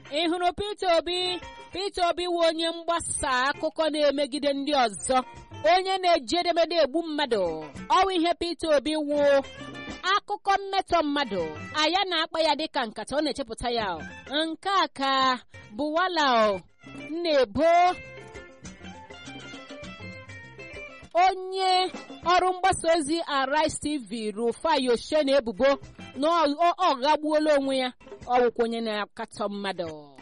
ị hụrụ Peter Obi Peter Obi wụ onye mgbasa akụkọ na-emegide ndị ọzọ onye na-eji edemede egbu mmadụ ọwụ ihe Peter Obi wụ akụkọ mmetọ mmadụ anya na-akpa ya dịka nkata ọ na-echepụta ya nke a ka bụwala na-ebo onye ọrụ mgbasa ozi Arise TV Rufai Oshe na ebubo na ọ ghagbuola onwe ya ọwụkwa onye na-akatọ mmadụ